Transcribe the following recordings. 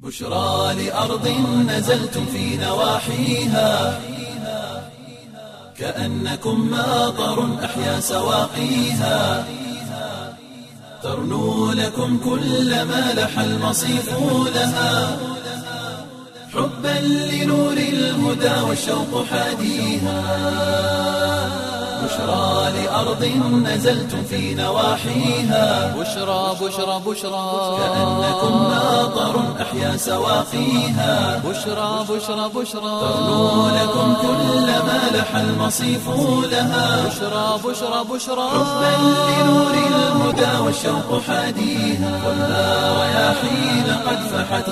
بشرى لأرض نزلتم في نواحيها كأنكم ماطر أحيا سواقيها ترنو لكم كل ما لح المصيف لها حبا لنور الهدى والشوق حاديها بشرى لأرض نزلتم في نواحيها بشرى بشرى بشرى كأنكم ماطر أحيا سواقيها بشرى بشرى بشرى ترنو لكم كل ما لح المصيف لها بشرى بشرى بشرى حبا لنور الهدى والشوق حاديها والنار رياحين قد فحت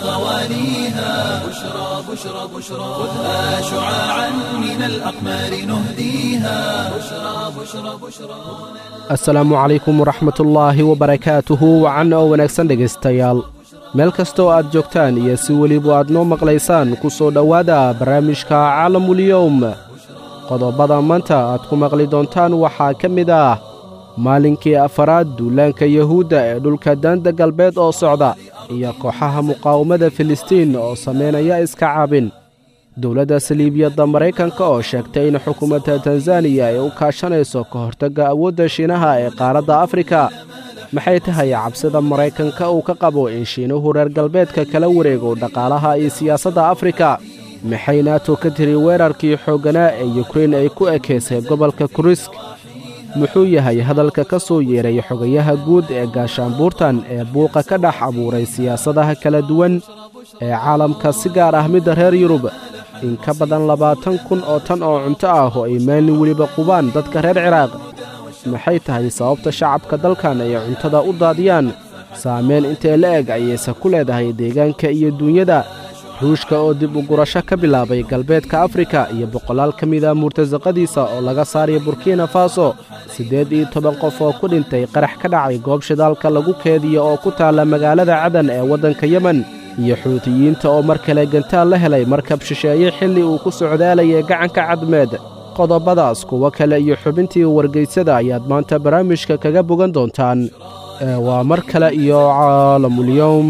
غواليها بشرى بشرى بشرى خذها شعاعا من الأقمار نهديها بشرى بشرى بشرى asalaamu calaykum waraxmatullaahi wabarakaatuhu wacan oo wanaagsan dhegaystayaal meel kastoo aad joogtaan iyo si weliba aad noo maqlaysaan ku soo dhowaada barnaamijka caalamulyowm qodobada maanta aad ku maqli doontaan waxaa ka mid ah maalinkii afaraad duulaanka yuhuudda ee dhulka daanda galbeed oo socda iyo kooxaha muqaawamada filistiin oo samaynaya iska caabin dowladda saliibiyadda maraykanka oo sheegtay in xukuumadda tanzaniya ay u kaashanayso ka hortagga awoodda shiinaha ee qaaradda afrika maxay tahay cabsida maraykanka uu ka qabo in shiinuhu reer galbeedka kala wareego dhaqaalaha iyo siyaasadda afrika maxay naato ka tiri weerarkii xoogganaa ee yukrein ay ku ekaysay gobolka kurisk muxuu yahay hadalka ka soo yeeray xogayaha guud ee gaashaanbuurtan ee buuqa ka dhex abuuray siyaasadaha kala duwan ee caalamka si gaar ah midda reer yurub in ka badan labaatan kun oo tan oo cunto ah oo ay maalin weliba qubaan dadka reer ciraaq maxay tahay sababta shacabka dalkan ay cuntada u daadiyaan saamayn intee la eg ayayse ku leedahay deegaanka iyo duunyada ruushka oo dib u gurasho ka bilaabay galbeedka afrika iyo boqolaal ka mida murtasaqadiisa oo laga saaraya burkina faso siddeed iyo toban qof oo ku dhintay qarax ka dhacay goob shidaalka lagu keediyo oo ku taalla magaalada cadan ee waddanka yemen iyo xuutiyiinta oo mar kale gantaal la helay markab shisheeye xilli uu ku socdaalayay gacanka cadmeed qodobadaas kuwo kale iyo xubintii wargaysada ayaad maanta barnaamijka kaga bogan doontaan ee waa mar kale iyo caalamulyowm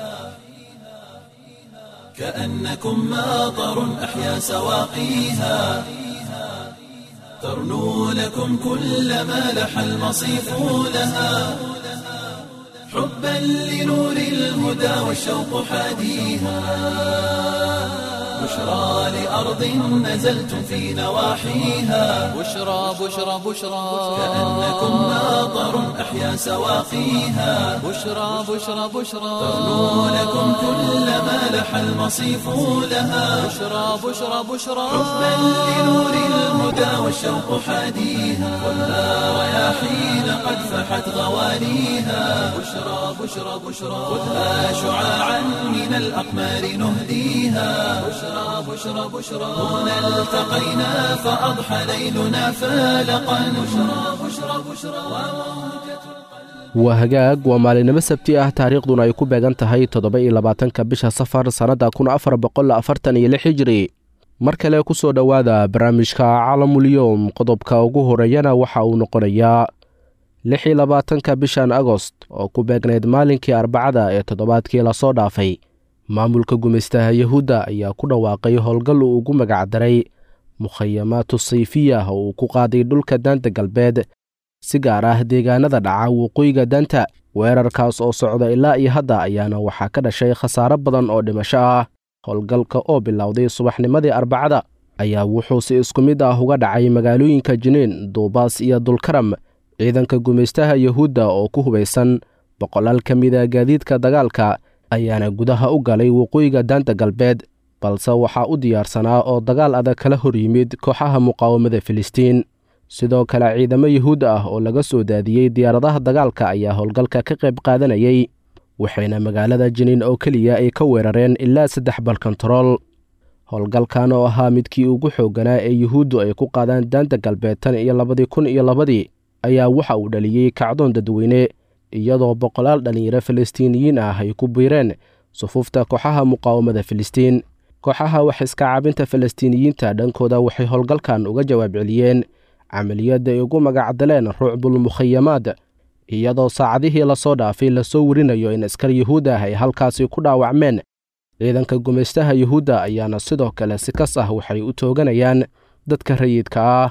كأنكم ماطر أحيا سواقيها ترنو لكم كل ما لح المصيف لها حبا لنور الهدى والشوق حاديها بشرى لأرض نزلتم في نواحيها بشرى بشرى بشرى كأنكم ماطر أحيا سواقيها بشرى بشرى بشرى ترنو لكم كل ما لح المصيف لها بشرى بشرى بشرى حبا لنور الهدى والشوق حاديها والنار رياحين قد فحت غواليها بشرى بشرى بشرى خذها شعاعا من الأقمار نهديها بشرى بشرى بشرى هنا التقينا فأضحى ليلنا فالقا بشرى بشرى بشرى waa hagaag waa maalinimo sabti ah taariikhduna ay ku beegan tahay toddoba iyo labaatanka bisha safar sannadda kun afar boqol afartan iyo lix hijiri mar kale ku soo dhowaada barnaamijka caalamulyoom qodobka ugu horeeyana waxa uu noqonayaa lix iyo labaatanka bishan agost oo ku beegnayd maalinkii arbacada ee toddobaadkii lasoo dhaafay maamulka gumaystaha yuhuudda ayaa ku dhawaaqay howlgal uu ugu magacdaray mukhayamaatu sayfiya oo uu ku qaaday dhulka daanta galbeed si gaar ah deegaanada dhaca waqooyiga daanta weerarkaas oo socda ilaa iyo hadda ayaana waxaa ka dhashay khasaaro badan oo dhimasho ah howlgalka oo bilowday subaxnimadii arbacada ayaa wuxuu si isku mid ah uga dhacay magaalooyinka jiniin duubaas iyo dulkaram ciidanka gumaystaha yuhuudda oo ku hubaysan boqolaal ka mida gaadiidka dagaalka ayaana gudaha u galay waqooyiga daanta galbeed balse waxaa u diyaarsanaa oo dagaal adag kala hor yimid kooxaha muqaawamada filistiin sidoo kale ciidamo yuhuud ah oo laga soo daadiyey diyaaradaha dagaalka ayaa howlgalka ka qayb qaadanayay waxayna magaalada jiniin oo keliya ay ka weerareen ilaa saddex balkontarool howlgalkan oo ahaa midkii ugu xoogganaa ee yuhuuddu ay ku qaadaan daanta galbeed tan iyo labadii kun iyo labadii ayaa waxa uu dhaliyey kacdoon dadweyne iyadoo boqolaal dhallinyaro falastiiniyiin ah ay ku biireen sufuufta kooxaha muqaawamada filistiin kooxaha wax iska caabinta falastiiniyiinta dhankooda waxay howlgalkan uga jawaab celiyeen camaliyadda ay ugu magacdaleen ruucbul mukhayamaad iyadoo saacadihii lasoo dhaafay lasoo werinayo in askar yuhuud ah ay halkaasi ku dhaawacmeen ciidanka gumaystaha yuhuudda ayaana sidoo kale si kas ah waxay u tooganayaan dadka rayidka ah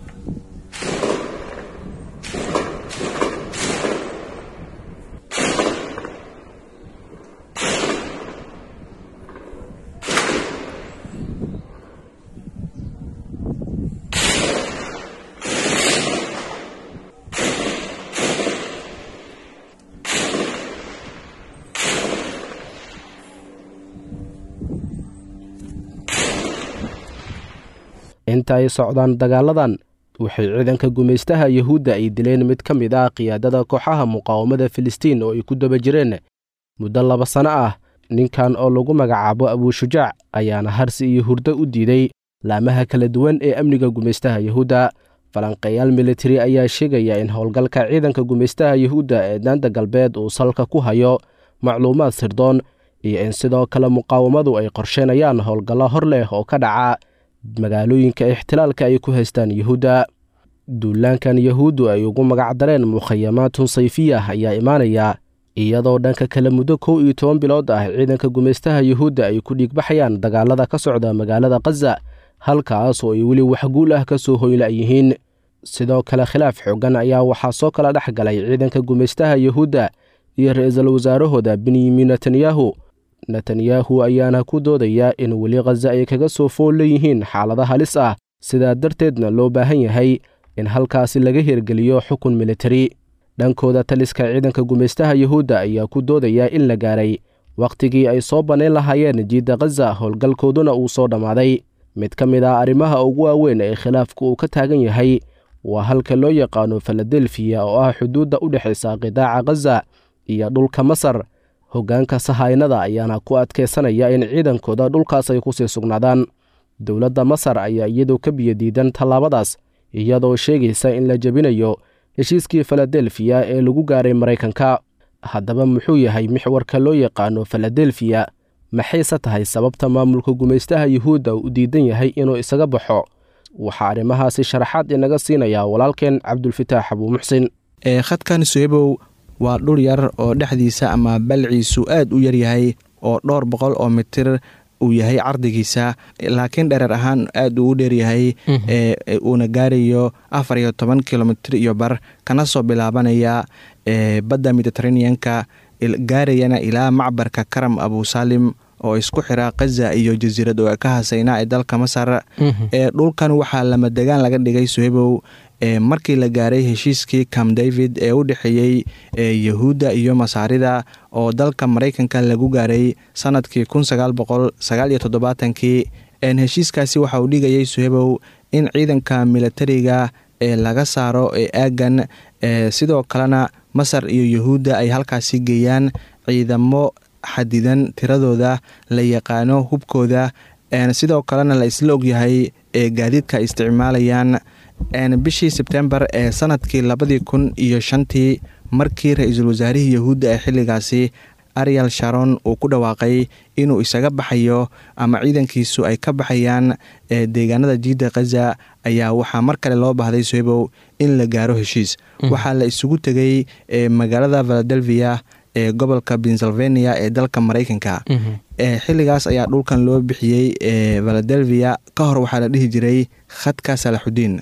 inta ay socdaan dagaaladan waxay ciidanka gumaystaha yuhuudda ay dileen mid ka mid ah qiyaadada kooxaha muqaawamada filistiin oo ay ku daba jireen muddo laba sanno ah ninkan oo lagu magacaabo abuushujaac ayaana harsi iyo hurdo u diiday laamaha kala duwan ee amniga gumaystaha yuhuudda falanqeeyaal militari ayaa sheegaya in howlgalka ciidanka gumaystaha yuhuudda ee daanta galbeed uu salka ku hayo macluumaad sirdoon iyo in sidoo kale muqaawamadu ay qorsheynayaan howlgallo hor leh oo ka dhaca magaalooyinka ixtilaalka ay ku haystaan yuhuudda duulaankan yuhuuddu ay ugu magacdareen mukhayamaatun sayfiyah ayaa imaanaya iyadoo dhanka kale muddo kow iyo toban bilood ah ciidanka gumaystaha yuhuudda ay ku dhiigbaxayaan dagaalada ka socda magaalada khaza halkaas oo ay weli waxguul ah ka soo hoyla yihiin sidoo kale khilaaf xoogan ayaa waxaa soo kala dhex galay ciidanka gumaystaha yuhuudda iyo ra-iisul wasaarahooda benyamin netanyahu netanyahu ayaana ku doodaya in weli khaza ay kaga soo fool leeyihiin xaalada halis ah sidaa darteedna loo baahan yahay in halkaasi laga hirgeliyo xukun militari dhankooda taliska ciidanka gumaystaha yuhuudda ayaa ku doodaya in la gaaray wakhtigii ay soo bannayn lahaayeen jiidda khaza howlgalkooduna uu soo dhammaaday mid ka mid ah arrimaha ugu waaweyn ee khilaafku uu ka taagan yahay waa halka loo yaqaano filadelfiya oo ah xuduudda u dhexaysa qidaaca khaza iyo dhulka masar hoggaanka sahaynada ayaana ku adkaysanaya in ciidankooda dhulkaas ay ku sii sugnaadaan dowladda masar ayaa iyadu ka biyadiidan tallaabadaas iyadoo sheegaysa in la jebinayo heshiiskii filadelfiya ee lagu gaaray maraykanka haddaba muxuu yahay mixwarka loo yaqaano filadelfiya maxayse tahay sababta maamulka gumaystaha yuhuudda u diidan yahay inuu isaga baxo waxaa arrimahaasi sharaxaad inaga siinayaa walaalkeen cabdulfitaax abuu muxsin khadkan suhebow waa dhul yar oo dhexdiisa ama balciisu aad u yaryahay oo dhowr boqol oo mitir uu yahay cardigiisa laakiin dhereer ahaan aad uu u dheeryahay uuna gaarayo afar iyo toban kilomitr iyo bar kana soo bilaabanaya badda mediteraneanka gaarayana ilaa macbarka karam abusalim oo isku xira khaza iyo jasiirad oo ka hasayna ee dalka masar dhulkan waxaa lama degaan laga dhigay suhebow markii la gaaray heshiiskii cam david ee u dhexeeyey yahuudda iyo masaarida oo dalka maraykanka lagu gaaray sanadkii kun sagaal boqol sagaal iyo toddobaatankii heshiiskaasi waxa uu dhigayay suhebow in ciidanka militariga ee laga saaro ee aagan sidoo kalena masar iyo yahuudda ay halkaasi geeyaan ciidamo xadidan tiradooda la yaqaano hubkooda sidoo kalena la isla ogyahay ee gaadiidka ay isticmaalayaan bishii sebtembar ee sanadkii labadii kun iyo shantii markii ra-iisul wasaarihii yahuudda ee xilligaasi ariel sharon uu ku dhawaaqay inuu isaga baxayo ama ciidankiisu ay ka baxayaan deegaanada jiidda khaza ayaa waxaa mar kale loo baahday soebow in la gaaro heshiis waxaa la isugu tegay magaalada valadelvia ee gobolka pennsylvania ee dalka maraykanka xilligaas ayaa dhulkan loo bixiyey valadelvia ka hor waxaa la dhihi jiray khadka salaxudiin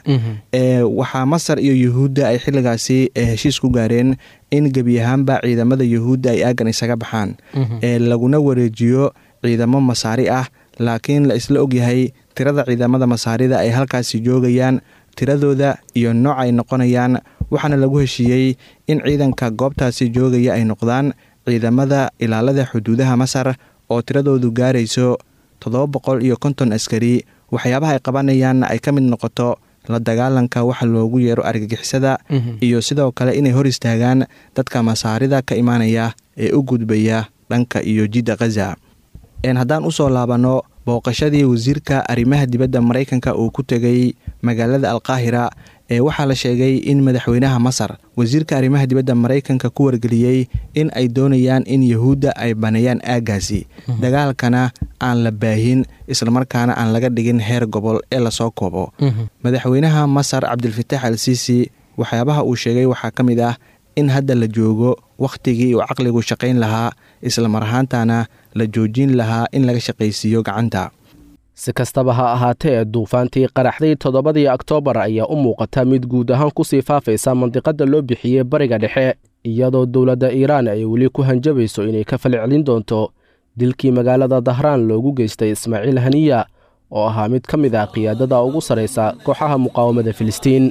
waxaa masar iyo yuhuudda ay xilligaasi heshiis ku gaareen in gebi ahaanba ciidamada yuhuudda ay aagan isaga baxaan laguna wareejiyo ciidamo masaari ah laakiin la isla ogyahay tirada ciidamada masaarida ay halkaasi joogayaan tiradooda iyo nooc ay noqonayaan waxaana lagu heshiiyey in ciidanka goobtaasi joogaya ay noqdaan ciidamada ilaalada xuduudaha masar oo tiradoodu gaarayso toddoba boqol iyo konton askari waxyaabaha ay qabanayaan ay ka mid noqoto la dagaalanka waxa loogu yeero argagixisada iyo sidoo kale inay hor istaagaan dadka masaarida ka imaanaya ee u gudbaya dhanka iyo jidda khaza haddaan usoo laabanno booqashadii wasiirka arrimaha dibadda maraykanka uu ku tegay magaalada alqaahira ee waxaa la sheegay in madaxweynaha masar wasiirka arrimaha dibadda maraykanka ku wargeliyey in ay doonayaan in yahuudda ay baneeyaan aaggaasi dagaalkana aan la baahin islamarkaana aan laga dhigin heer gobol ee lasoo koobo madaxweynaha masar cabdilfataax al siisi waxyaabaha uu sheegay waxaa ka mid ah in hadda la joogo wakhtigii uu caqligu shaqayn lahaa islamar ahaantana la joojin lahaa in laga shaqaysiiyo gacanta si kastaba ha ahaatee duufaantii qaraxday toddobadii oktoobar ayaa u muuqata mid guud ahaan kusii faafaysa mandiqadda loo bixiyey bariga dhexe iyadoo dowladda iiraan ay weli ku hanjabayso inay ka falcelin doonto dilkii magaalada dahraan loogu geystay ismaaciil haniya oo ahaa mid ka mid ah qiyaadada ugu sarraysa kooxaha muqaawamada filistiin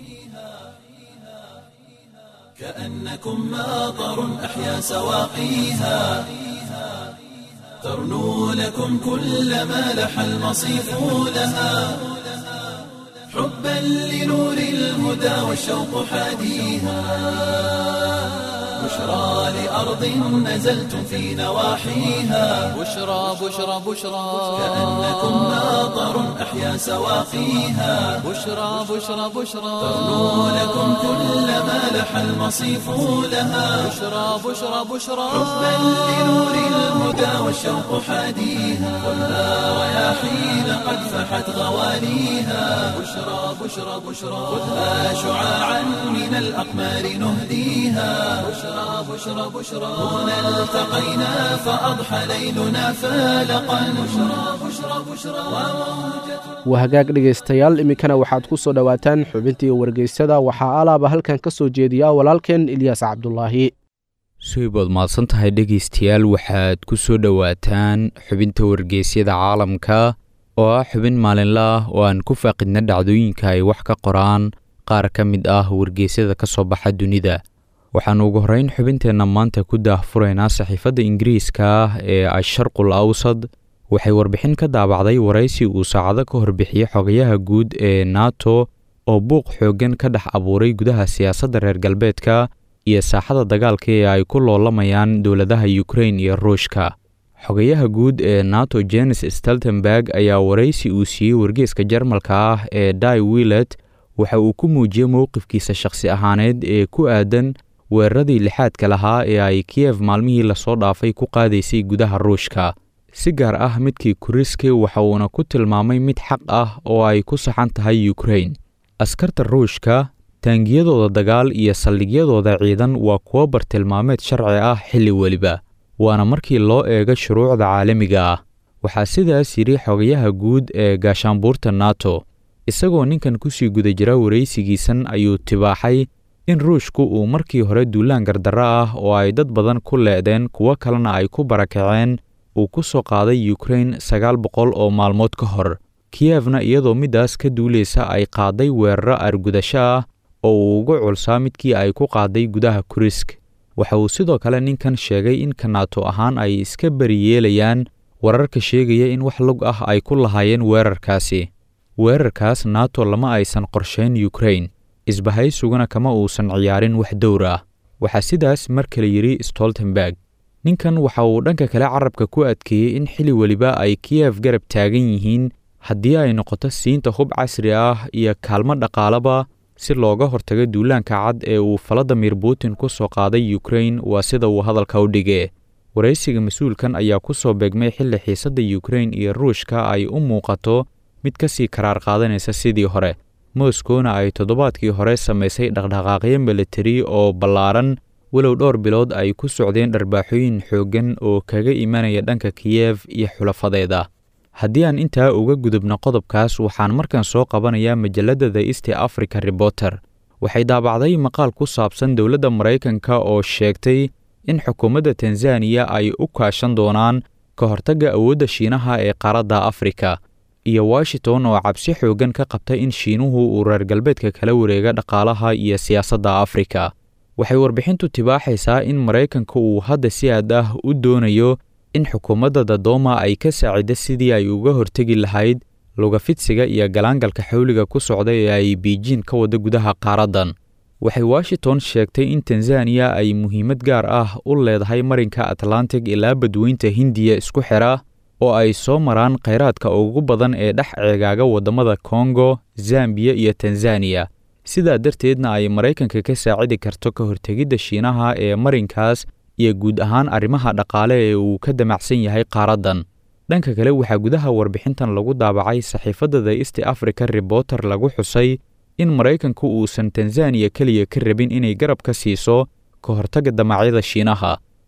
كأنكم ماطر أحيا سواقيها ترنو لكم كل ما لح المصيف لها حبا لنور الهدى والشوق حاديها بشرى لأرض نزلتم في نواحيها بشرى بشرى بشرى كأنكم ماطر أحيا سواقيها بشرى بشرى بشرى ترنو لكم كل ما لح المصيف لها بشرى بشرى بشرى حبا لنور الهدى والشوق حاديها خذها رياحين قد فحت غواليها بشرى بشرى بشرى خذها شعاعا من الأقمار نهديها بشرى بشرى بشرى هنا التقينا فأضحى ليلنا فالقا بشرى بشرى بشرى وموجة waa hagaag dhegaystayaal iminkana waxaad ku soo dhowaataan xubintii wargeysyada waxaa alaaba halkan ka soo jeediya walaalkeen ilyaas cabdulaahi suibood mahadsan tahay dhegaystayaal waxaad ku soo dhowaataan xubinta wargeysyada caalamka oo ah xubin maalinle ah oo aan ku faaqidna dhacdooyinka ay wax ka qoraan qaar ka mid ah wargeysyada ka soo baxa dunida waxaan ugu horrayn xubinteenna maanta ku daahfuraynaa saxiifadda ingiriiska ah ee asharqul awsad waxay warbixin ka daabacday waraysi uu saacado ka horbixiyey xogayaha guud ee nato oo buuq xooggan ka dhex abuuray gudaha siyaasadda reer galbeedka iyo saaxada dagaalka ee ay ku loolamayaan dowladaha ukrain iyo ruushka xogayaha guud ee nato jenes steltenberg ayaa waraysi uu siiyey wargeeska jarmalka ah ee di willet waxa uu ku muujiyey mowqifkiisa shakhsi ahaaneed ee ku aadan weeraradii lixaadka lahaa ee ay kiyef maalmihii lasoo dhaafay ku qaadaysay gudaha ruushka si gaar ah midkii kuriske waxa uuna ku tilmaamay mid xaq ah oo ay ku saxan tahay ukrain askarta ruushka taangiyadooda dagaal iyo saldhigyadooda ciidan waa kuwo bartilmaameed sharci ah xilli weliba waana markii loo eego shuruucda caalamiga ah waxaa sidaas yidhi xogayaha guud ee gaashaanbuurta nato isagoo ninkan kusii guda jira waraysigiisan ayuu tibaaxay in ruushku uu markii hore duulaan gardarro ah oo ay dad badan ku leedeen kuwo kalena ay ku barakaceen uu ku soo qaaday ukrain sagaal boqol oo maalmood ka hor kiyefna iyadoo middaas ka duulaysa ay qaaday weeraro argudasho ah oo uu ugu culsaa midkii ay ku qaaday gudaha kurisk waxa uu sidoo kale ninkan sheegay in kanaato ahaan ay iska beri yeelayaan wararka sheegaya in wax lug ah ay ku lahaayeen weerarkaasi weerarkaas nato lama aysan qorshayn ukrain isbahaysuguna kama uusan ciyaarin wax dowr ah waxaa sidaas mar kale yidhi stoltenberg ninkan waxa uu dhanka kale carabka ku adkeeyey in xili weliba ay kiyef garab taagan yihiin haddii ay noqoto siinta hub casri ah iyo kaalmo dhaqaalaba si looga hortago duulaanka cad ee uu valadimir putin ku soo qaaday ukrain waa sida uu hadalka u dhige waraysiga mas-uulkan ayaa ku soo beegmay xilli xiisadda ukrain iyo ruushka ay u muuqato mid ka sii karaar qaadanaysa sidii hore moskowna ay toddobaadkii hore samaysay dhaqdhaqaaqyo militari oo ballaaran walow dhowr bilood ay ku socdeen dharbaaxooyin xooggan oo kaga imanaya dhanka kiyef iyo xulafadeeda haddii aan intaa uga gudubno qodobkaas waxaan markan soo qabanayaa majalladda the east africa reporter waxay daabacday maqaal ku saabsan dowladda maraykanka oo sheegtay in xukuumadda tanzaniya ay u kaashan doonaan ka hortagga awoodda shiinaha ee qaaradda afrika iyo washington oo cabsi xooggan ka qabta in shiinuhu uu reer galbeedka kala wareega dhaqaalaha iyo siyaasadda afrika waxay warbixintu tibaaxaysaa in maraykanka uu hadda si aad ah u doonayo in xukuumadda dadoma ay ka saacidda sidii ay uga hortegi lahayd lugafidsiga iyo galaangalka xawliga ku socda ee ay biijin ka wada gudaha qaaraddan waxay washington sheegtay in tanzaniya ay muhiimad gaar ah u leedahay marinka atlantic ilaa badweynta hindiya isku xidha oo ay soo maraan khayraadka ugu badan ee dhex ceegaaga waddamada kongo zambiya iyo tanzaniya sidaa darteedna ay maraykanka ka saacidi karto ka hortegidda shiinaha ee marinkaas iyo guud ahaan arrimaha dhaqaale ee uu ka damacsan yahay qaaraddan dhanka kale waxaa gudaha warbixintan lagu daabacay saxiifadda the east africa reporter lagu xusay in maraykanku uusan tanzaniya keliya ka rabin inay garab ka siiso ka hortagga damacyada shiinaha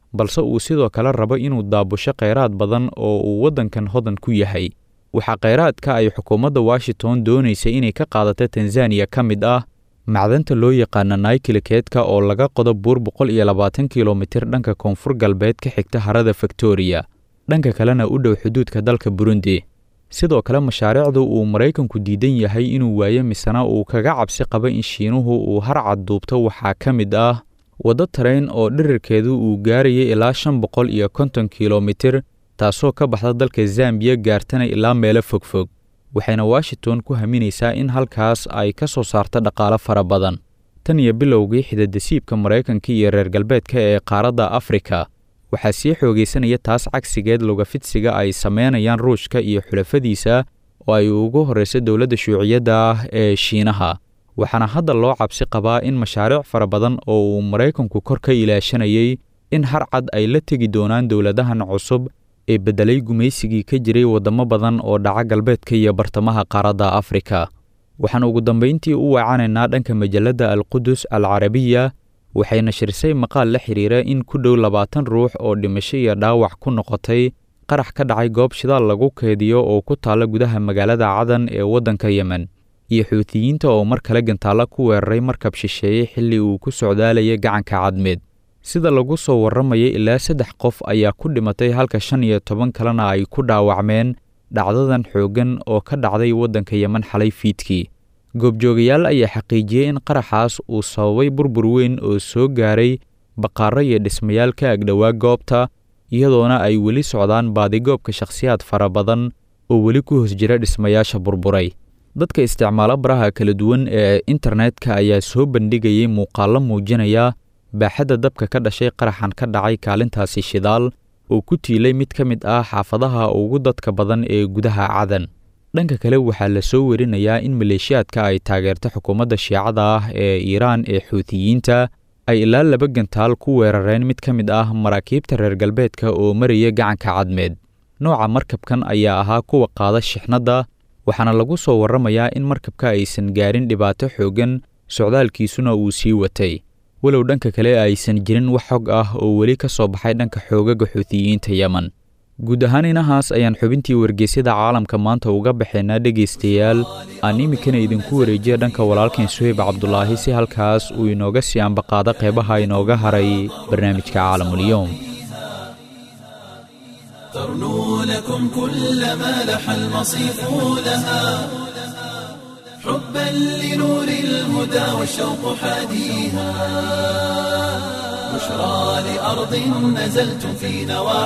balse uu sidoo kale rabo inuu daabusho kheyraad badan oo uu waddankan hodan ku yahay waxaa kheyraadka ay xukuumadda washington doonaysa inay ka qaadato tanzaniya ka mid ah macdanta loo yaqaana naykilikeedka oo laga qodo buur boqol iyo labaatan kilomitir dhanka koonfur galbeed ka xigta harada victoriya dhanka kalena u dhow xuduudka dalka burundi sidoo kale mashaariicdu uu maraykanku diidan yahay inuu waayo misena uu kaga cabsi qabo in shiinuhu uu harcad duubto waxaa ka mid ah waddo tarayn oo dhirirkeedu uu gaarayay ilaa shan boqol iyo konton kilomitir taasoo ka baxda dalka zambiya gaartana ilaa meelo fogfog waxayna washington ku haminaysaa in halkaas ay ka soo saarto dhaqaalo fara badan tan iyo bilowgii xidadasiibka maraykanka iyo reer galbeedka ee qaaradda afrika waxaa sii xoogaysanaya taas cagsigeed lugafidsiga ay sameynayaan ruushka iyo xulafadiisa oo ay ugu horrayso dowladda shuuciyadda ah ee shiinaha waxaana hadda loo cabsi qabaa in mashaariic fara badan oo uu maraykanku kor ka ilaashanayay in harcad ay la tegi doonaan dowladahan cusub ee beddelay gumaysigii ka jiray waddamo badan oo dhaca galbeedka iyo bartamaha qaaradda afrika waxaan ugu dambayntii u wacanaynaa dhanka majalladda alqudus al carabiya waxay nashirisay maqaal la xidhiira in ku dhow labaatan ruux oo dhimasho iyo dhaawac ku noqotay qarax ka dhacay goob shidaal lagu keediyo oo ku taalla gudaha magaalada cadan ee waddanka yemen iyo xuutiyiinta oo mar kale gantaalla ku weeraray markab shisheeye xilli uu ku socdaalayay gacanka cadmeed sida lagu soo warramayay ilaa saddex qof ayaa ku dhimatay halka shan iyo toban kalena ay ku dhaawacmeen dhacdadan xooggan oo ka dhacday waddanka yemen xalay fiidkii goobjoogayaal ayaa xaqiijiyey in qaraxaas uu sababay burbur weyn oo soo gaaray baqaaro iyo dhismayaal ka agdhowaa goobta iyadoona ay weli socdaan baadigoobka shakhsiyaad fara badan oo weli ku hoos jira dhismayaasha burburay dadka isticmaalo baraha kala duwan ee internetka ayaa soo bandhigayay muuqaallo muujinaya baaxadda dabka ka dhashay qaraxan ka dhacay kaalintaasi shidaal oo ku tiilay mid ka mid ah xaafadaha ugu dadka badan ee gudaha cadan dhanka kale waxaa la soo werinayaa in maleeshiyaadka ay taageerta xukuumadda shiicada ah ee iiraan ee xuutiyiinta ay ilaa laba gantaal ku weerareen mid ka mid ah maraakiibta reer galbeedka oo maraya gacanka cadmeed nooca markabkan ayaa ahaa kuwa qaada shixnadda waxaana lagu soo warramayaa in markabka aysan gaarin dhibaato xooggan socdaalkiisuna uu sii watay walow dhanka kale aysan jirin wax xog ah oo weli ka soo baxay dhanka xoogaga xuutiyiinta yemen guud ahaan inahaas ayaan xubintii wargeysyada caalamka maanta uga baxaynaa dhegaystayaal aan iminkana idinku wareejiya dhanka walaalkan suheyb cabdulaahi si halkaas uu inooga sii ambaqaado qeybaha inooga haray barnaamijka caalamulyoom ترنو لكم كل ما لح المصيف لها حبا لنور الهدى والشوق حاديها بشرى لأرض نزلتم في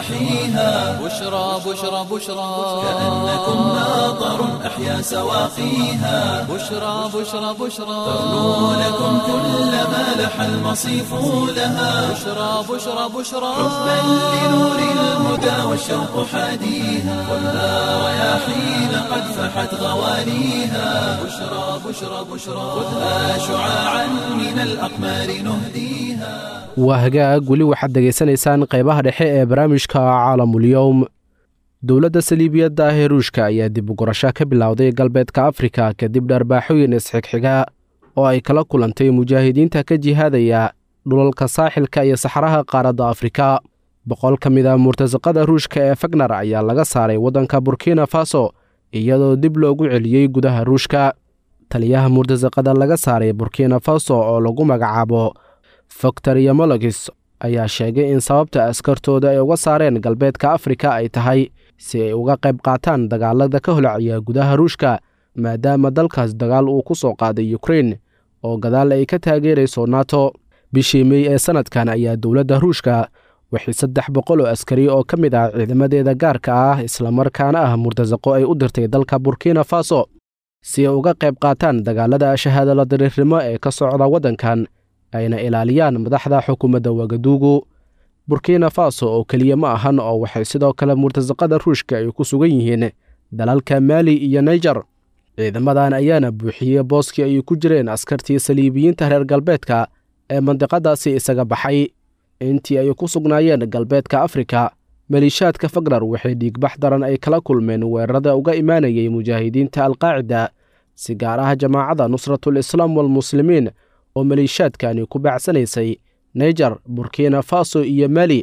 نواحيها بشرى بشرى بشرى كأنكم ناظر أحيا سواقيها بشرى بشرى بشرى ترنو لكم كل ما لح المصيف لها بشرى بشرى بشرى حبا لنور الهدى والشوق حاديها خذها رياحين قد فحت غوانيها بشرى بشرى بشرى خذها شعاعا من الأقمار نهديها waa hagaag weli waxaad degaysanaysaan qaybaha dhexe ee barnaamijka caalamulyoom dowladda saliibiyadda ah ee ruushka ayaa dib u gurasho ka bilowday galbeedka afrika kadib dharbaaxooyin isxigxiga oo ay kala kulantay mujaahidiinta ka jihaadaya dhulalka saaxilka iyo saxaraha qaaradda afrika boqol ka mid a murtasaqada ruushka ee fagnar ayaa laga saaray waddanka burkina faso iyadoo dib loogu celiyey gudaha ruushka taliyaha murtasaqada laga saaray burkina faso oo lagu magacaabo faktor yomologis ayaa sheegay in sababta askartooda ay uga saareen galbeedka afrika ay tahay si ay uga qayb qaataan dagaalada ka holacaya gudaha ruushka maadaama dalkaas dagaal uu ku soo qaaday ukrein oo gadaal ay ka taageerayso nato bishii mey ee sannadkan ayaa dowladda ruushka waxay saddex boqol oo askari oo ka mid ah ciidamadeeda gaarka ah islamarkaana ah murtasaqo ay u dirtay dalka burkina faso si ay uga qayb qaataan dagaalada shahaadala dariirnimo ee ka socda waddankan ayna ilaaliyaan madaxda xukuumadda wagaduugu burkina faso oo keliya ma ahan oo waxay sidoo kale murtasaqada ruushka ay ku sugan yihiin dalalka maali iyo naijer ciidamadan ayaana buuxiyey booskii ay ku jireen askartii saliibiyiinta reer galbeedka ee mandiqadaasi isaga baxay intii ay ku sugnaayeen galbeedka afrika maliishaadka fagnar waxay dhiigbax daran ay kala kulmeen weerarada uga imaanayay mujaahidiinta alqaacida si gaar ah jamaacadda nusratul islaam walmuslimiin oo maliishaadkani ku baacsanaysay naijer burkina faso iyo mali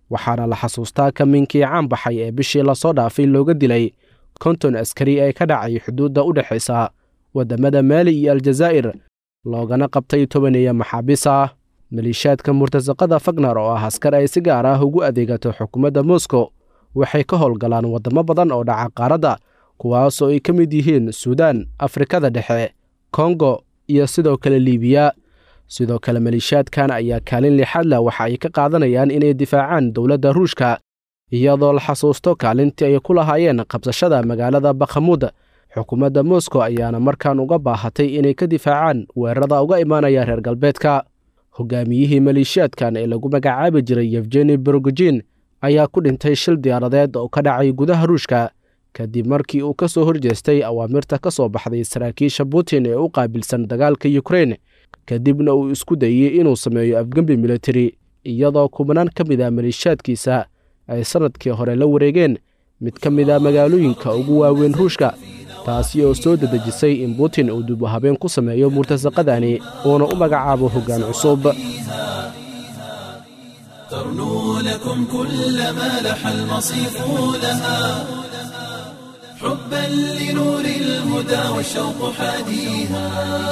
waxaana la xasuustaa kamiinkii caan baxay ee bishii lasoo dhaafay looga dilay konton askari ee ka dhacay xuduudda u dhexaysa waddamada maali iyo aljazaa'ir loogana qabtay tobaneeya maxaabiis ah maliishaadka murtasaqada fagnar oo ah askar ay si gaar ah ugu adeegato xukuumadda moscow waxay ka howlgalaan waddamo badan oo dhaca qaaradda kuwaasoo ay ka mid yihiin suudaan afrikada dhexe kongo iyo sidoo kale liibiya sidoo kale maliishaadkan ayaa kaalin lixaad leh waxa ay ka qaadanayaan inay difaacaan dowladda ruushka iyadoo la xasuusto kaalintii ay ku lahaayeen qabsashada magaalada bakhamuud xukuumadda moscow ayaana markaan uga baahatay inay ka difaacaan weerarada uga imaanaya reer galbeedka hogaamiyihii maliishaadkan ee lagu magacaabi jiray yefgeni borogojin ayaa ku dhintay shil diyaaradeed oo ka dhacay gudaha ruushka kadib markii uu ka soo horjeestay awaamirta ka soo baxday saraakiisha putin ee u qaabilsan dagaalka yukrain kadibna uu isku dayey inuu sameeyo afgembi militari iyadoo kubanaan ka mid ah maliishaadkiisa ay sannadkii hore la wareegeen mid ka mid a magaalooyinka ugu waaweyn ruushka taasi oo soo dedejisay in putin uu dib u habeen ku sameeyo murtasaqadani uuna u magacaabo hoggaan cusub ترنو لكم كل ما لح المصيف لها حبا لنور الهدى والشوق حاديها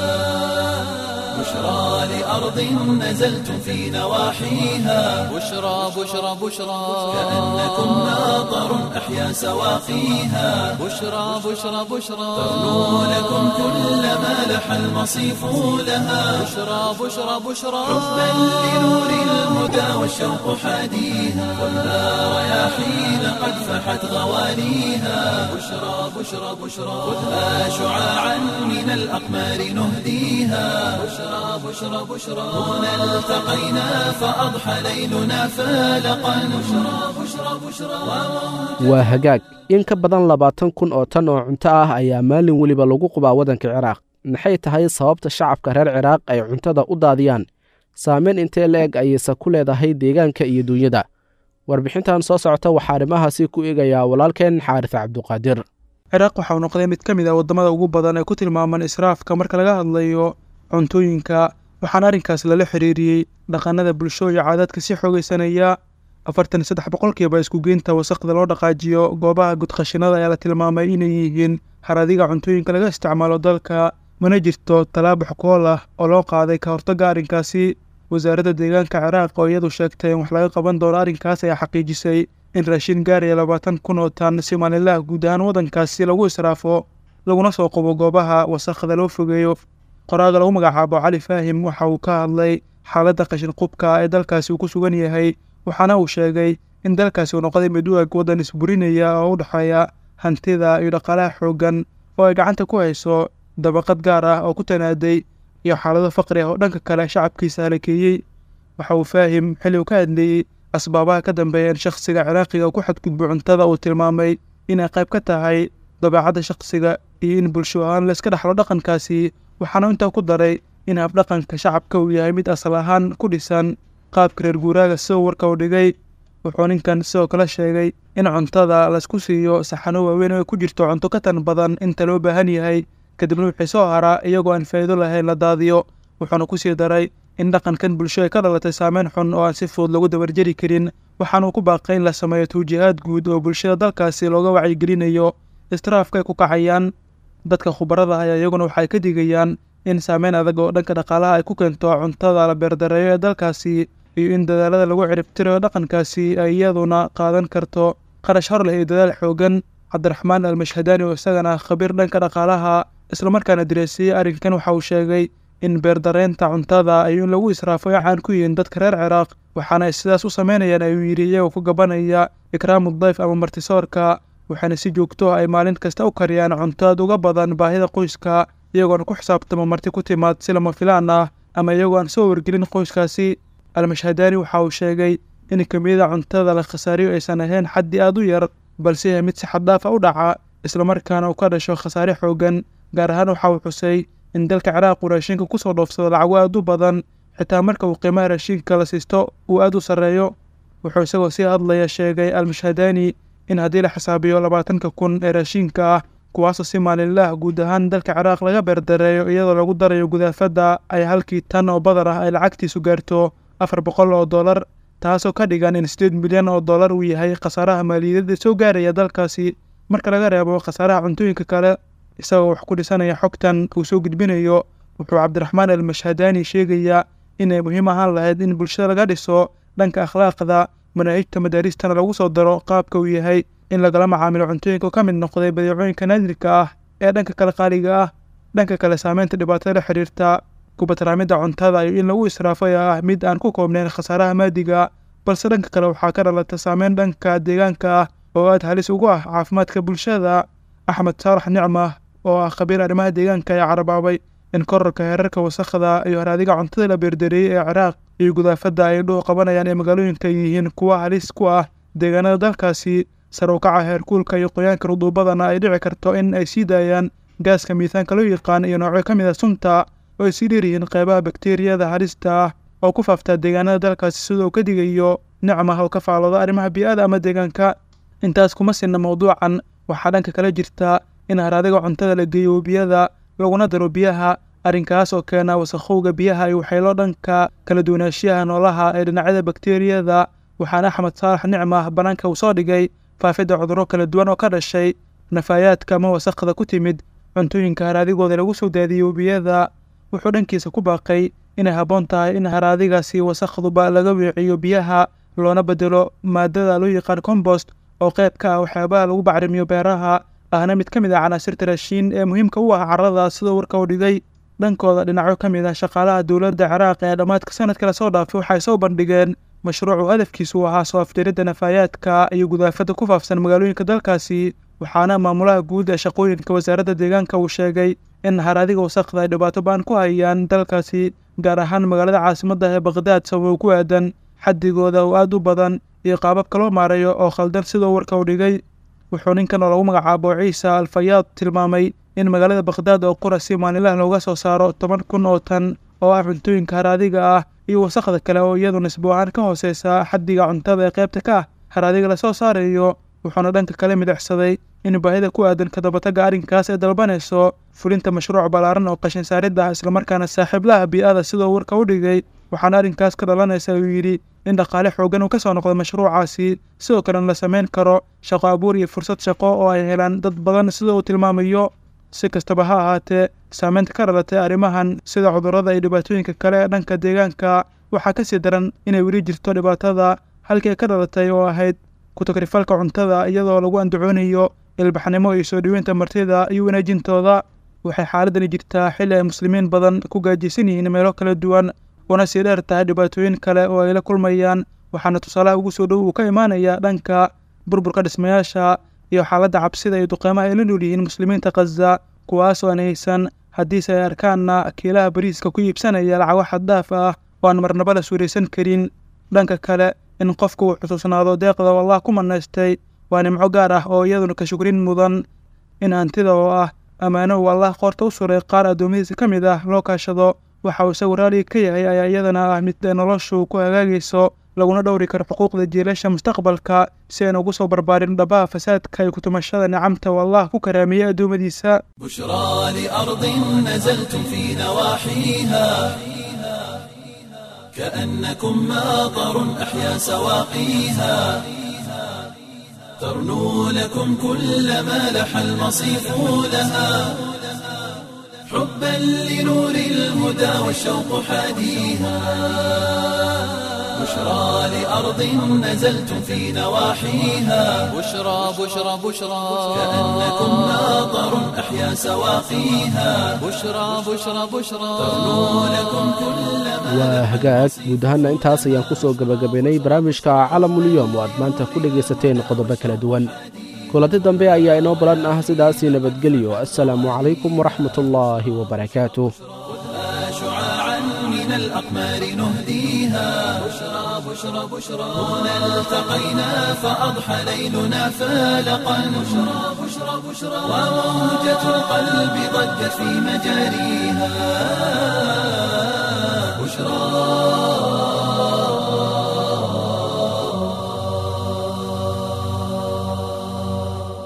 بشرى لأرض نزلتم في نواحيها بشرى بشرى بشرى كأنكم ناظر أحيا سواقيها بشرى بشرى بشرى ترنو لكم كل ما لح المصيف لها بشرى بشرى بشرى حبا لنور الهدى والشوق حاديها خذها رياحين قد فحت غوانيها بشرى بشرى بشرى خذها شعاعا من الأقمار نهديها بشرى بشرى بشرى هنا التقينا فأضحى ليلنا فالقا بشرى بشرى بشرى waa hagaag in ka badan labaatan kun oo tan oo cunto ah ayaa maalin weliba lagu qubaa waddanka ciraaq maxay tahay sababta shacabka reer ciraaq ay cuntada u daadiyaan saameyn intee la eg ayayse ku leedahay deegaanka iyo duunyada warbixintan soo socota waxaa arrimahaasi ku eegayaa walaalkeen xaaris cabduqaadir ciraaq waxauu noqday mid ka mid ah waddamada ugu badan ee ku tilmaaman israafka marka laga hadlayo cuntooyinka waxaana arrinkaas lala xiriiriyey dhaqannada bulsho iyo caadaadka si xoogaysanaya afartan iyo saddex boqolkiiba iskugeynta wasaqda loo dhaqaajiyo goobaha gudqashinada ayaa la tilmaamay inay yihiin haradiga cuntooyinka laga isticmaalo dalka mana jirto tallaabo xukool ah oo loo qaaday ka hortagga arrinkaasi wasaaradda deegaanka ciraaq oo iyadu sheegtay in wax laga qaban doono arrinkaas ayaa xaqiijisay in raashin gaaraya labaatan kun oo tan si maalinlaha guud ahaan waddankaasi lagu israafo laguna soo qubo goobaha wasaqda loo fogeeyo qoraaga lagu magacaabo cali faahim waxa uu ka hadlay xaaladda qashin qubka ee dalkaasi uu ku sugan yahay waxaana uu sheegay in dalkaasi uu noqday mid u eg waddan isburinaya oo u dhexeeya hantida iyo dhaqaalaha xooggan oo ay gacanta ku hayso dabaqad gaar ah oo ku tanaaday iyo xaalado faqri ah oo dhanka kale shacabkiisa halakeeyey waxa uu faahim xilli uu ka hadleeyey asbaabaha ka dambeeya in shakhsiga ciraaqiga ku xadgudbo cuntada uu tilmaamay inay qayb ka tahay dabeecadda shakhsiga iyo in bulsho ahaan layska dhexlo dhaqankaasi waxaana intaa ku daray in habdhaqanka shacabka uu yahay mid asal ahaan ku dhisan qaabka reer guuraaga sidoo warka uu dhigay wuxuu ninkan sidoo kale sheegay in cuntada laysku siiyo saxano waaweyn oo ay ku jirto cunto ka tan badan inta loo baahan yahay kadibna wixii soo haraa iyagoo aan faa'iido lahayn la daadiyo wuxuuna ku sii daray in dhaqankan bulsho ay ka dhalatay saameyn xun oo aan si fudud lagu dabarjari karin waxaanuu ku baaqay in la sameeyo tawjiihaad guud oo bulshada dalkaasi looga wacyigelinayo istiraafka ay ku kacayaan dadka khubarada ayaa iyaguna waxay ka digayaan in saameyn adag oo dhanka dhaqaalaha ay ku keento cuntada la beerdareeyo ee dalkaasi iyo in dadaalada lagu ciribtirayo dhaqankaasi ay iyaduna qaadan karto qarash hor leh iyo dadaal xoogan cabdiraxmaan almashhadaani oo isagana khabiir dhanka dhaqaalaha islamarkaana direesiyey arrinkan waxa uu sheegay in beerdareynta cuntada iyo in lagu israafo ay caan ku yihiin dadka reer ciraaq waxaana ay sidaas u sameynayaan ayuu yidhi iyagoo ku gabanaya ikraamu dayf ama martisoorka waxaana si joogto ah ay maalin kasta u kariyaan cunto aad uga badan baahida qoyska iyagoona ku xisaabtamo marti ku timaad si lama filaan ah ama iyagoo aan soo wargelin qoyskaasi almashhadaani waxa uu sheegay in kamiyada cuntada la khasaariyo aysan ahayn xaddi aad u yar balse yahay mid si xaddaafa u dhaca islamarkaana uu ka dhasho khasaare xoogan gaar ahaan waxa uu xusay in dalka ciraaq uu raashinka kusoo dhoofsado lacago aad u badan xitaa marka uu qiimaha raashinka la siisto uu aad u sarreeyo wuxuu isagoo sii hadlaya sheegay almashhadaani in haddii la xisaabiyo labaatanka kun ee raashinka ah kuwaasoo si maalinlaah guud ahaan dalka ciraaq laga beerdareeyo iyadoo lagu darayo gudaafadda ay halkii tan oo badar ah ay lacagtiisu gaarto afar boqol oo dollar taasoo ka dhigan in sideed milyan oo dollar uu yahay khasaaraha maaliyadeeda soo gaaraya dalkaasi marka laga reebo khasaaraha cuntooyinka kale isagoo wax ku dhisanaya xogtan uu soo gudbinayo wuxuu cabdiraxmaan almashhadaani sheegayaa inay muhiim ahaan lahayd in bulshada laga dhiso dhanka akhlaaqda manaahijta madaaristana lagu soo daro qaabka uu yahay in lagala macaamilo cuntooyinka ka mid noqday badeecooyinka naadirka ah ee dhanka kale qaaliga ah dhanka kale saameynta dhibaatada la xiriirta kubatraamidda cuntada iyo in lagu israafo ee ah mid aan ku koobnayn khasaaraha maadiga balse dhanka kale waxaa ka dhalata saameyn dhanka deegaanka ah oo aad halis ugu ah caafimaadka bulshada axmed saalax nicma oo ah khabiir arrimaha deegaanka ayaa carabaabay in korarka heerarka wasakhda iyo haraadiga cuntada la beerdareeyey ee ciraaq iyo gudaafadda ay dhuhu qabanayaan ee magaalooyinka yihiin kuwa halis ku ah deegaanada dalkaasi sar u kaca heerkuulka iyo qoyaanka ruduubadana ay dhici karto in ay sii daayaan gaaska miisaanka loo yaqaan iyo noocyo ka mid a sunta oo ay sii dheeryihiin qeybaha bakteeriyada halista ah oo ku faaftaa deegaanada dalkaasi sidoo ka digayo nicmah oo ka faalooda arrimaha bii'ada ama deegaanka intaas kuma sinna mawduucan waxaa dhanka kala jirta in haraadiga cuntada la geeyo webiyada laguna daro biyaha arrinkaas oo keena wasakhowga biyaha iyo waxyeelo dhanka kala duwanaanshiyaha noolaha ee dhinacyada bakteeriyada waxaana axmed saalax nicmah bannaanka uu soo dhigay faafidda cudurro kala duwan oo ka dhashay nafaayaadka ama wasakhda ku timid cuntooyinka haraadigooda lagu soo daadiyey webiyada wuxuu dhankiisa ku baaqay inay habboon tahay in haraadigaasi wasakhduba laga weeciyo biyaha loona bedelo maadada loo yaqaan combost oo qayb ka ah waxyaabaha lagu bacrimiyo beeraha ahna mid ka mid ah canaasirta raashiin ee muhiimka u ah carrada sidoo warka u dhigay dhankooda dhinacyo ka mid ah shaqaalaha dowladda ciraaq ee dhammaadka sanadka lasoo dhaafay waxay soo bandhigeen mashruucu hadafkiisu uu ahaa soo afjaridda nafaayaadka iyo gudaafadda ku faafsan magaalooyinka dalkaasi waxaana maamulaha guud ee shaqooyinka wasaaradda deegaanka uu sheegay in haraadiga wasakhda ay dhibaato baan ku hayaan dalkaasi gaar ahaan magaalada caasimadda ee bakhdad sababo ku aadan xaddigooda oo aad u badan iyo qaababka loo maareeyo oo khaldan sidoo warka u dhigay wuxuu ninkan oo lagu magacaabo ciisa alfayaad tilmaamay in magaalada bakhdad oo qura si maalinlaha looga soo saaro toban kun oo tan oo ah cuntooyinka haraadiga ah iyo wasakhda kale oo iyadu nisbo ahaan ka hooseysa xaddiga cuntada ee qaybta ka ah haraadiga lasoo saarayo wuxuuna dhanka kale midicsaday in baahida ku aadan kadabatagga arrinkaas ay dalbanayso fulinta mashruuc ballaaran oo qashin saaridda ah islamarkaana saaxiiblaha bii'ada sidoo warka u dhigay waxaana arrinkaas ka dhalanaysa uu yidhi in dhaqaale xoogan uu ka soo noqdo mashruucaasi sidoo kalena la samayn karo shaqo abuur iyo fursad shaqo oo ay helaan dad badan sida uu tilmaamayo si kastaba ha ahaatee saameynta ka dhalatay arrimahan sida cudurrada iyo dhibaatooyinka kale ee dhanka deegaanka waxaa ka sii daran inay weli jirto dhibaatada halkii ay ka dhalatay oo ahayd ku-takrifalka cuntada iyadoo lagu andacoonayo ilbaxnimo iyo soo dhoweynta martida iyo wanaajintooda waxay xaaladani jirtaa xilli ay muslimiin badan ku gaajaysan yihiin meelo kala duwan una sii dheer tahay dhibaatooyin kale oo ay la kulmayaan waxaana tusaalaha ugu soo dhow uu ka imaanaya dhanka burburka dhismayaasha iyo xaaladda cabsida iyo duqeymaha ay la nool yihiin muslimiinta khaza kuwaas oo aan haysan haddiise ay arkaanna kiilaha bariiska ku iibsanaya lacago xaddaaf ah oo aan marnaba la suuraysan karin dhanka kale in qofku uu xusuusnaado deeqda oo allah ku manaystay waa nimco gaar ah oo iyaduna ka shukrin mudan in hantida oo ah ammaano uu allah qoorta u suray qaar addoommadiisa ka mid ah loo kaashado waxa uu isagu raaliga ka yahay ayaa iyadana ah mid noloshu ku hagaagayso laguna dhowri karo xuquuqda jiilasha mustaqbalka si aynu ugu soo barbaarin dhabaha fasaadka iyo kutumashada nicamta oo allah ku karaamiyey addoommadiisa بشرى لأرض نزلتم في نواحيها كأنكم ماطر أحيا سواقيها ترنو لكم كل ما لح المصيف لها حبا لنور الهدى والشوق حاديها بشرى لأرض نزلتم في نواحيها بشرى بشرى بشرى كأنكم ماطر أحيا سواقيها بشرى بشرى بشرى ترنو لكم كل ما waa hagaag guud ahaanna intaas ayaan ku soo gebagabaynay barnaamijka calamulyoom oo aad maanta ku dhegaysateen qodobo kala duwan kulanti dambe ayaa inoo balan ah sidaasii nabadgelyo assalaamu calaykum waraxmatullaahi wabarakaatuh شعاعا من الأقمار نهديها بشرى بشرى بشرى هنا التقينا فأضحى ليلنا فالقا بشرى بشرى بشرى وموجة القلب ضجت في مجاريها بشرى